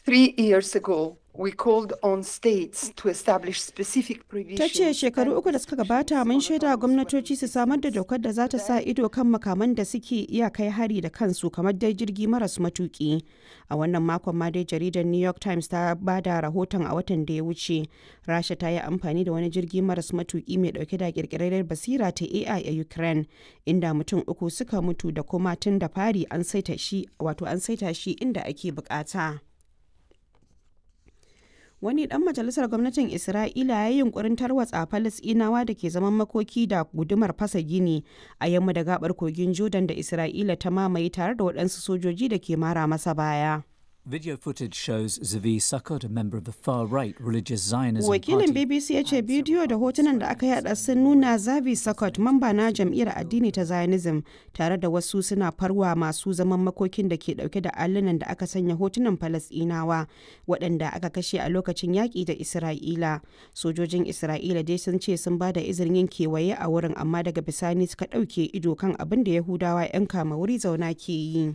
Three years ago, we called on states to establish specific provisions. Ta ce shekaru uku da suka gabata mun shaida gwamnatoci su samar da dokar da za ta sa ido kan makaman da suke iya kai hari da kansu kamar dai jirgi maras matuki. A wannan makon ma dai jaridar New York Times ta ba da rahoton a watan da ya wuce. Rasha ta yi amfani da wani jirgi maras matuki mai dauke da kirkirar basira ta AI a Ukraine inda mutum uku suka mutu da kuma tun da fari an saita shi wato an saita shi inda ake bukata. wani dan majalisar gwamnatin isra'ila ya yi yunkurin tarwatsa falasinawa da ke zaman makoki da gudumar fasa gini a yamma da gabar kogin jordan da isra'ila ta mamaye tare da waɗansu sojoji da ke mara masa baya Video footage shows Zavi Sukkot, a member of the far-right religious Zionism wakilin party. bbc ya ce bidiyo da hotunan da aka yada sun nuna zavi sakot mamba na jam'iyyar addini ta zionism tare da wasu suna farwa masu zaman makokin da ke dauke da allunan da aka sanya hotunan falasdinawa waɗanda aka kashe a lokacin yaƙi da isra'ila sojojin isra'ila dai sun ce sun ba da izinin yin kewaye a wurin amma daga bisani suka ɗauke ido kan abin da yahudawa 'yan kama wuri zauna ke yi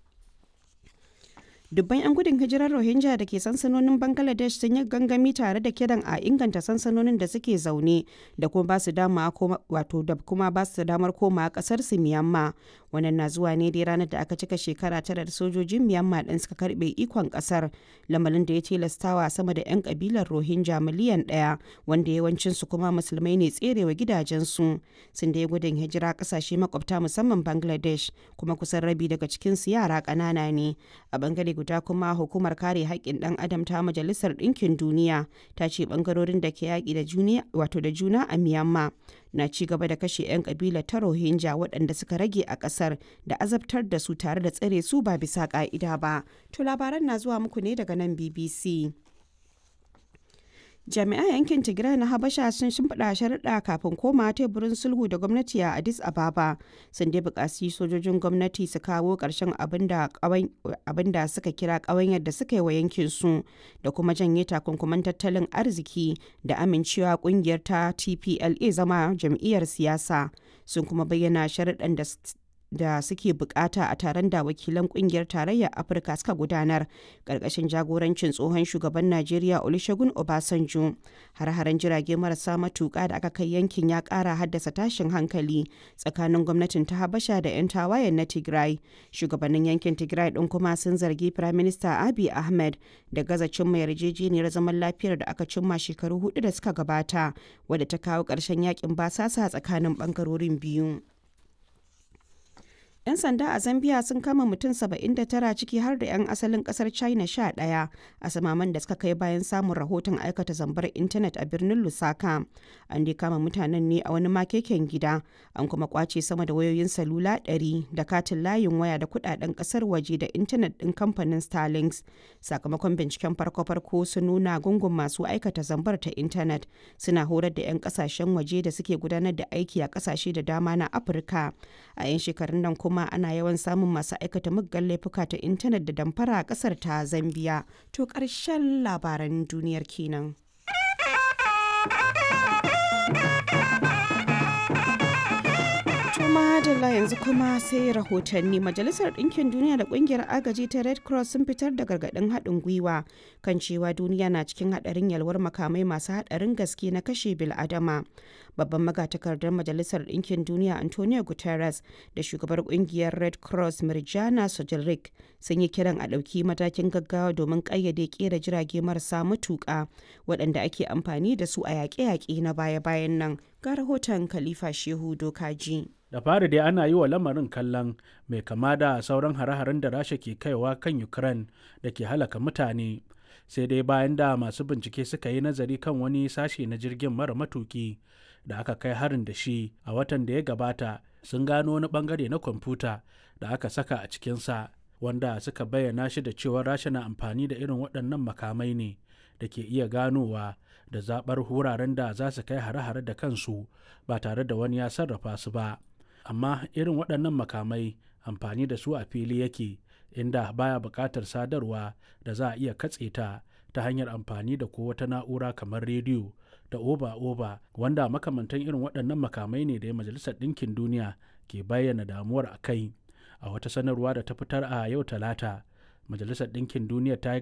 dubban 'yan gudun hijirar rohingya da ke sansanonin bangladesh sun yi gangami tare da kiran a inganta sansanonin da suke zaune da kuma ba su dama wato da kuma ba su damar koma kasar su myanmar wannan na zuwa ne dai ranar da aka cika shekara tara da sojojin myanmar din suka karbe ikon kasar lamarin da ya tilastawa sama da 'yan kabilar rohingya miliyan daya wanda yawancin su kuma musulmai ne tserewa gidajensu sun da ya gudun hijira kasashe makwabta musamman bangladesh kuma kusan rabi daga cikin su yara ƙanana ne a bangare guda kuma hukumar kare haƙƙin ɗan adam ta majalisar ɗinkin duniya ta ce ɓangarorin da ke yaƙi da juna wato da juna a myanmar na ci gaba da kashe 'yan ƙabilar ta rohingya waɗanda suka rage a ƙasar da azabtar da su tare da tsare su ba bisa ƙa'ida ba to labaran na zuwa muku ne daga nan bbc jami'an yankin tigray na habasha sun shimfiɗa sharuɗa kafin koma teburin sulhu da gwamnati a addis ababa sun dai buƙaci sojojin gwamnati su kawo ƙarshen abin da suka kira ƙawanyar da suka yi wa yankin su da kuma janye takunkuman tattalin arziki da amincewa ƙungiyar ta tpla zama jam'iyyar siyasa sun kuma bayyana sharuɗan da da suke bukata a taron da wakilan kungiyar tarayyar afirka suka gudanar karkashin jagorancin tsohon shugaban najeriya olusegun obasanjo har-haren jirage marasa matuka da aka kai yankin ya kara haddasa tashin hankali tsakanin gwamnatin ta habasha da 'yan tawayen na tigray shugabannin yankin tigray din kuma sun zargi prime minister abiy ahmed da gaza cimma yarjejeniyar zaman lafiyar da aka cimma shekaru hudu da suka gabata wadda ta kawo ƙarshen yakin basasa tsakanin bangarorin biyu 'Yan sanda a Zambia sun kama mutum 79 ciki har da 'yan asalin kasar China 11 a samaman da suka kai bayan samun rahoton aikata zambar intanet a birnin Lusaka. An dai kama mutanen ne a wani makeken gida, an kuma kwace sama da wayoyin salula 100 da katin layin waya da kudaden kasar waje da intanet din kamfanin Starlinks. Sakamakon binciken farko-farko sun nuna gungun masu aikata zambar ta intanet suna horar da 'yan kasashen waje da suke gudanar da aiki a kasashe da dama na Afirka. A 'yan shekarun nan kuma ana yawan samun masu aikata muggan laifuka ta intanet da damfara a kasar ta Zambiya. To ƙarshen labaran duniyar kenan. Madalla yanzu kuma sai rahotanni Majalisar Ɗinkin Duniya da Ƙungiyar Agaji ta Red Cross sun fitar da gargaɗin haɗin gwiwa kan cewa duniya na cikin haɗarin yalwar makamai masu haɗarin gaske na kashe bil'adama. Babban magatakardar Majalisar Ɗinkin Duniya Antonio Guterres da shugabar ƙungiyar Red Cross Mirjana Sojilrik sun yi kiran a ɗauki matakin gaggawa domin ƙayyade ƙera jirage marasa matuƙa waɗanda ake amfani da su a yaƙe-yaƙe na baya-bayan nan. Ga rahoton Khalifa Shehu Dokaji. da fari dai ana yi wa lamarin kallon mai kama da sauran hare-haren da rasha ke kaiwa kan ukraine da ke halaka mutane sai dai bayan da masu bincike suka yi nazari kan wani sashe na jirgin mara matuki da aka kai harin da shi a watan da ya gabata sun gano wani bangare na kwamfuta da aka saka a cikinsa wanda suka bayyana shi da cewa rasha na amfani da irin waɗannan makamai ne da ke iya ganowa da zaɓar wuraren da za su kai hare-hare da kansu ba tare da wani ya sarrafa su ba amma irin waɗannan makamai amfani da su a fili yake inda baya buƙatar sadarwa da za a iya katse ta ta hanyar amfani da ko wata na'ura kamar rediyo da oba-oba wanda makamantan irin waɗannan makamai ne da ya majalisar ɗinkin duniya ke bayyana damuwar a kai a wata sanarwa da ta fitar a yau talata majalisar ɗinkin duniya ta yi